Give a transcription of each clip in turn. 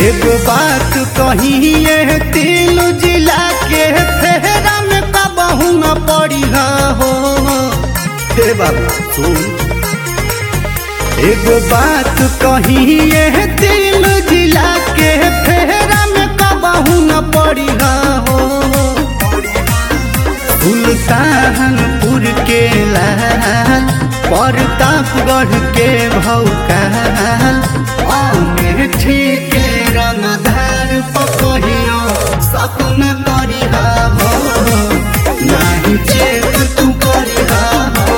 एगो बात कहिए तीन जिला के फेरा में कबहू न पड़ी हो हे बाबा सुन एगो बात कहिए तीन जिला के फेरा में कबहू न पड़ी हो सुल्तानपुर के लाल प्रतापगढ़ के भौकाल अमेठी के रंगधार पकहियो सपन करिहा हो नाही चेत तू करिहा हो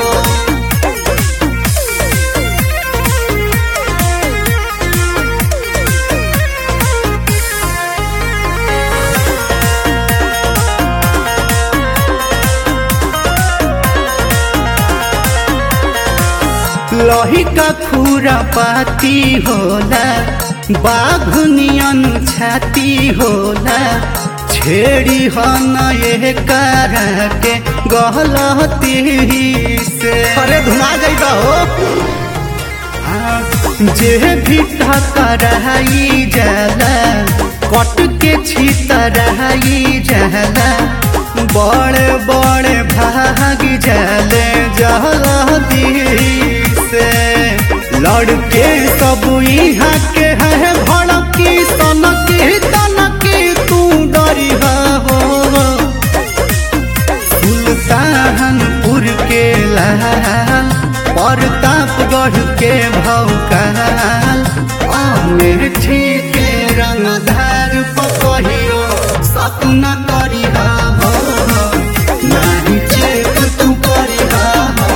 लही का खूरा पाती होला बाघ नियन छाती होला छेड़ी हन ये करा के गहलती से अरे धुना जाइबा हो जे भी टकराई जाला कट के छितराई जाला बड़े बड़े भाग जाले जहलती से लड़के सब यहाँ के है भड़की सनकी तनकी तू डरी हो सुल्तानपुर के लाल प्रतापगढ़ के भौकाल अमेठी के रंगधार पकहियो सपना करिहा हो नाही चेक तू करिहा हो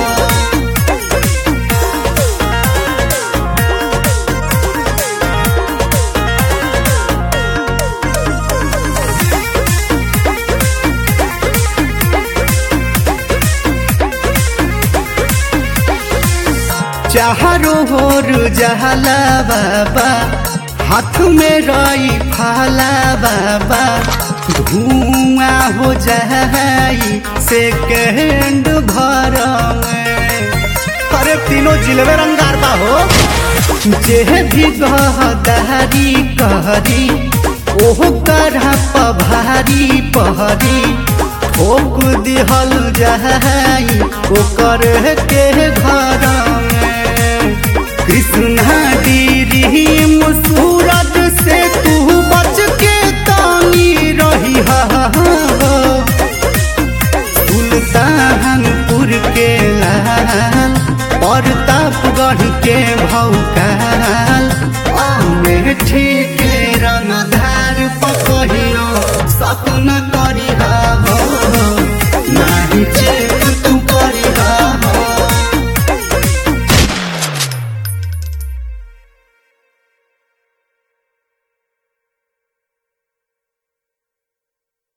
चारो होर जहला बाबा हाथ में रही फाला बाबा धुआं हो जाई सेकेंड भर में अरे तीनों जिलवे रंगार बा हो जे भी गहदारी कहरी ओह करहा पभारी पहरी ठोक दिहल जाई ओकर के घर में कृष्णा गिरी सूरज से तू बच के तानी रही सुल्तानपुर के लाल प्रतापगढ़ के भौकाल अमेठी के रंगधार पकहियो सपन करी